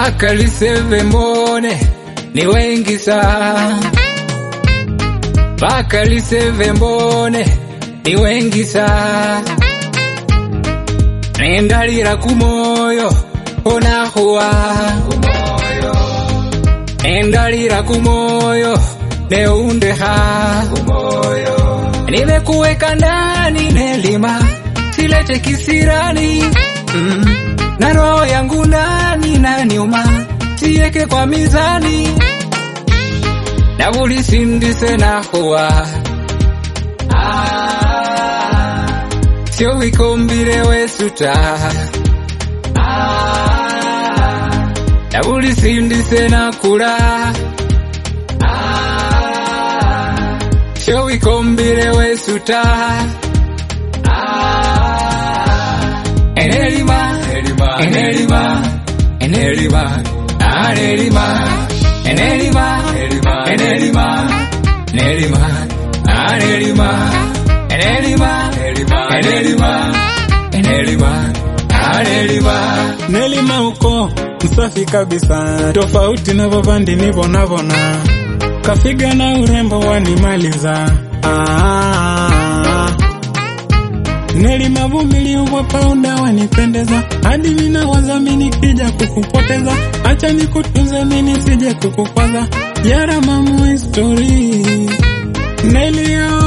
mpaka liseve mbone ni wengi sana mpaka liseve mbone ni wengi sana nendalira kumoyo onahuwa nendalira kumoyo neundeha nimekuweka ndani nelima silete kisirani mm. na roho yangu ndani na nyuma sieke kwa mizani na ulisindise na huwa ah, sio wikombile wesuta ah, na ulisindise na kula ah, sio wikombile wesuta ah, enelima enelima enelima anelima enelima enelima enelima anelima enelima enelima enelima anelima Nelima uko msafi kabisa, tofauti na vavandi nivonavona, kafiga na urembo wanimaliza. Ah, Nelima vumilivu wa pauda wanipendeza, hadi mina wazami nikija kukupoteza, acha nikutunze mini sije kukukwaza, yara mamu history Nelio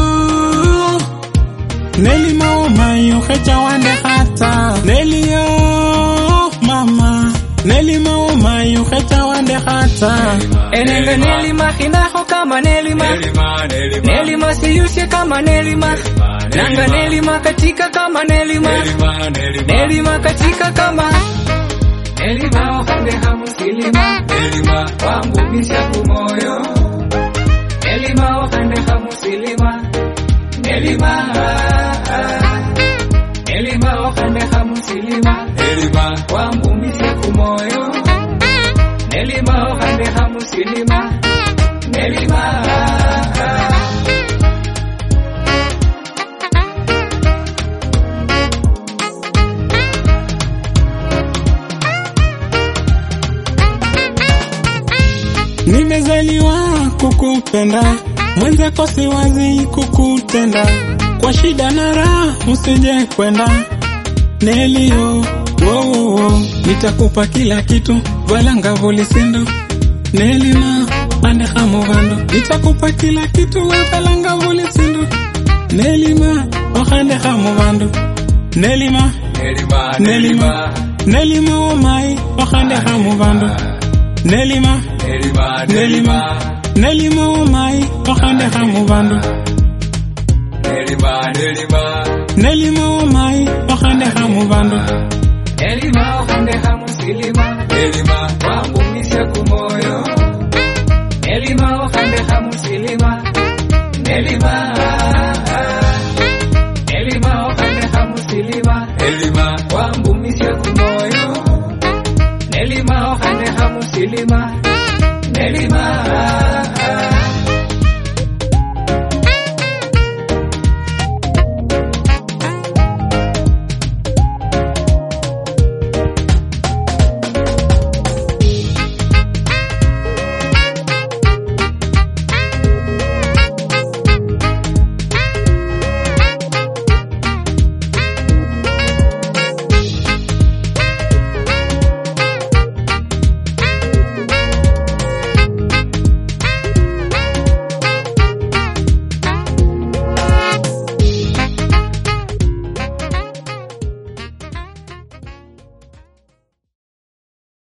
Nelima umayo hecha wande hata Nelio mama Nelima umayo hecha wande hata enenge nelima hinaho kama nelima nelima siyusye kama nelima nanga nelima katika kama nelima nelima katika kama nelima ohande hamusilima nelima wambumisha kumoyo nelima ohande hamusilima nelima nelima ohande hamusilima nelima wambumisha kumoyo nelima ohande hamusilima nelima Nimezaliwa kukupenda mwenzako siwazi kukutenda kwa shida na raha usije kwenda Nelio wo, wo, wo. nitakupa kila kitu valanga volisindo Nelima ande hamovando nitakupa kila kitu we valanga volisindo Nelima ohande hamovando Nelima Nelima Nelima omai ohande hamovando Nelima Nelima Nelima omai ohande hamovando Nelima omai ohande hamovando